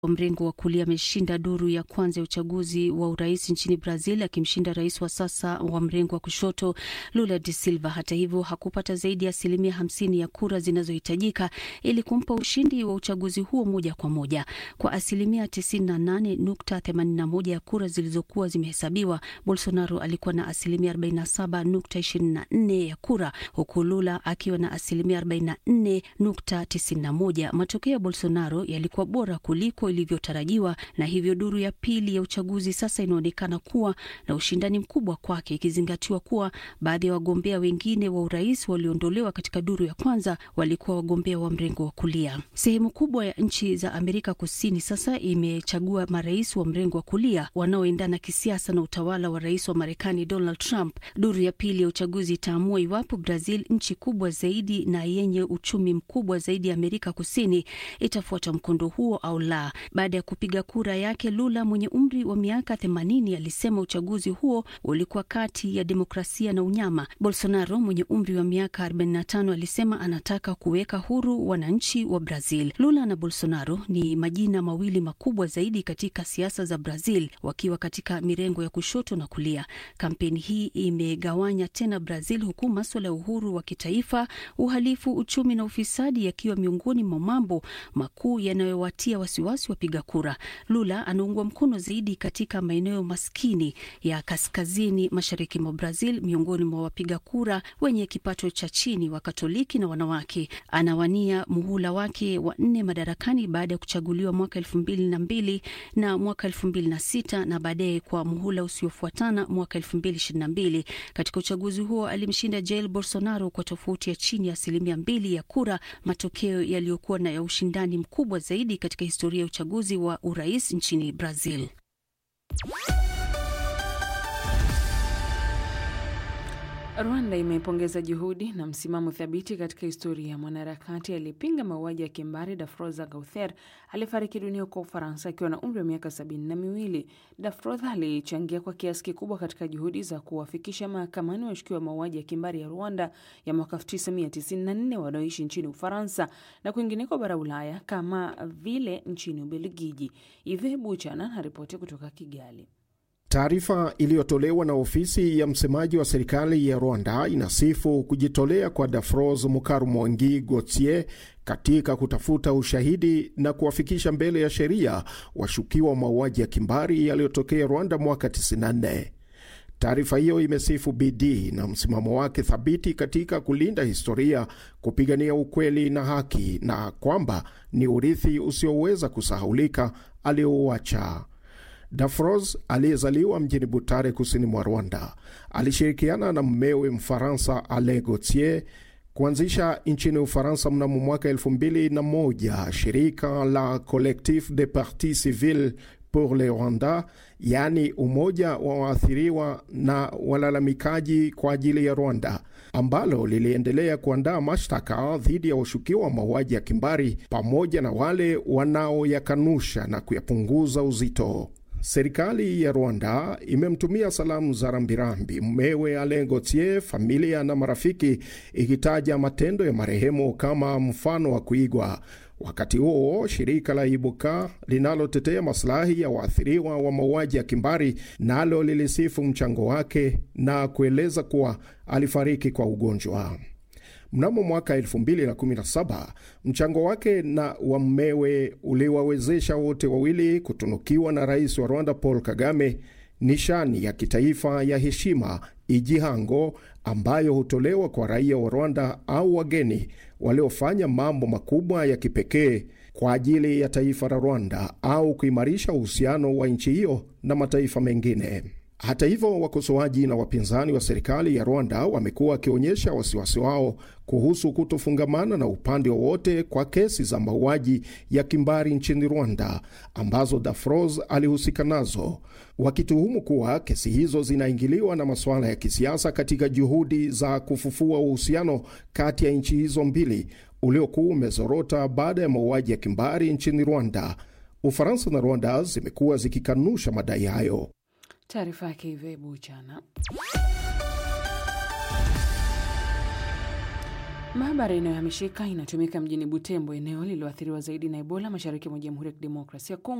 wa mrengo wa kulia ameshinda duru ya kwanza ya uchaguzi wa urais nchini Brazil, akimshinda rais wa sasa wa mrengo wa kushoto Lula de Silva. Hata hivyo, hakupata zaidi ya asilimia hamsini ya kura zinazohitajika ili kumpa ushindi wa uchaguzi huo moja kwa moja. Kwa asilimia 98.81 ya kura zilizokuwa zimehesabiwa, Bolsonaro alikuwa na asilimia 47.24 ya kura, huku Lula akiwa na asilimia 44.91. Matokeo ya Bolsonaro yalikuwa bora kuliko ilivyotarajiwa, na hivyo duru ya pili ya uchaguzi sasa inaonekana kuwa na ushindani mkubwa kwake, ikizingatiwa kuwa baadhi ya wagombea wengine wa urais walioondolewa katika duru ya kwanza walikuwa wagombea wa mrengo wa kulia. Sehemu kubwa ya nchi za Amerika Kusini sasa imechagua marais wa mrengo wa kulia wanaoendana kisiasa na utawala wa rais wa Marekani Donald Trump. Duru ya pili ya uchaguzi itaamua iwapo Brazil, nchi kubwa zaidi na yenye uchumi mkubwa zaidi ya Amerika Kusini, itafuata mkondo huo au la. Baada ya kupiga kura yake, Lula mwenye umri wa miaka 80 alisema uchaguzi huo ulikuwa kati ya demokrasia na unyama. Bolsonaro mwenye umri wa miaka 45 alisema anataka kuweka huru wananchi wa Brazil. Lula na Bolsonaro ni majina mawili makubwa zaidi katika siasa za Brazil, wakiwa katika mirengo ya kushoto na kulia. Kampeni hii imegawanya tena Brazil, huku maswala ya uhuru wa kitaifa, uhalifu, uchumi na ufisadi yakiwa miongoni mwa mambo makuu yanayowatia wasiwasi wapiga kura. Lula anaungwa mkono zaidi katika maeneo maskini ya kaskazini mashariki mwa Brazil, miongoni mwa wapiga kura wenye kipato cha chini, wa Katoliki na wanawake. Anawania muhula wake wa nne madarakani baada ya kuchaguliwa mwaka elfu mbili na mbili na mwaka elfu mbili na sita na baadaye kwa muhula usiofuatana mwaka elfu mbili ishirini na mbili. Katika uchaguzi huo alimshinda Jair Bolsonaro kwa tofauti ya chini ya asilimia mbili ya kura, matokeo yaliyokuwa na ya ushindani mkubwa zaidi katika historia ya uchaguzi wa urais nchini Brazil. Rwanda imepongeza juhudi na msimamo thabiti katika historia ya mwanaharakati aliyepinga mauaji ya kimbari Dafroza Gauthier alifariki dunia kwa Ufaransa akiwa na umri wa miaka sabini na miwili. Dafroza alichangia kwa kiasi kikubwa katika juhudi za kuwafikisha mahakamani washukiwa wa mauaji ya kimbari ya Rwanda ya mwaka 1994 wanaoishi nchini Ufaransa na kwingineko bara Ulaya kama vile nchini Ubelgiji. Ive Buchana anaripoti kutoka Kigali. Taarifa iliyotolewa na ofisi ya msemaji wa serikali ya Rwanda inasifu kujitolea kwa Dafros Mukarumwangi Gauthier katika kutafuta ushahidi na kuwafikisha mbele ya sheria washukiwa wa mauaji ya kimbari yaliyotokea Rwanda mwaka 94. Taarifa hiyo imesifu bidii na msimamo wake thabiti katika kulinda historia, kupigania ukweli na haki, na kwamba ni urithi usioweza kusahaulika aliouacha. Dafros aliyezaliwa mjini Butare, kusini mwa Rwanda, alishirikiana na mmewe Mfaransa Ale Gautier kuanzisha nchini Ufaransa mnamo mwaka elfu mbili na moja shirika la Collectif de Partis Civils pour le Rwanda, yaani umoja wa waathiriwa na walalamikaji kwa ajili ya Rwanda, ambalo liliendelea kuandaa mashtaka dhidi ya washukiwa wa mauaji ya kimbari pamoja na wale wanaoyakanusha na kuyapunguza uzito. Serikali ya Rwanda imemtumia salamu za rambirambi mmewe Alain Gauthier, familia na marafiki, ikitaja matendo ya marehemu kama mfano wa kuigwa. Wakati huo shirika la Ibuka linalotetea masilahi ya waathiriwa wa mauaji ya kimbari nalo lilisifu mchango wake na kueleza kuwa alifariki kwa ugonjwa. Mnamo mwaka 2017 mchango wake na wa mmewe uliwawezesha wote wawili kutunukiwa na rais wa Rwanda Paul Kagame nishani ya kitaifa ya heshima Igihango, ambayo hutolewa kwa raia wa Rwanda au wageni waliofanya mambo makubwa ya kipekee kwa ajili ya taifa la Rwanda au kuimarisha uhusiano wa nchi hiyo na mataifa mengine. Hata hivyo, wakosoaji na wapinzani wa serikali ya Rwanda wamekuwa wakionyesha wasiwasi wao kuhusu kutofungamana na upande wowote kwa kesi za mauaji ya kimbari nchini Rwanda ambazo Dafros alihusika nazo, wakituhumu kuwa kesi hizo zinaingiliwa na masuala ya kisiasa katika juhudi za kufufua uhusiano kati ya nchi hizo mbili uliokuwa umezorota baada ya mauaji ya kimbari nchini Rwanda. Ufaransa na Rwanda zimekuwa zikikanusha madai hayo. Taarifa yake Ive Buchana. Maabara inayohamishika inatumika mjini Butembo, eneo lililoathiriwa zaidi na Ebola mashariki mwa Jamhuri ya Kidemokrasia ya Kongo.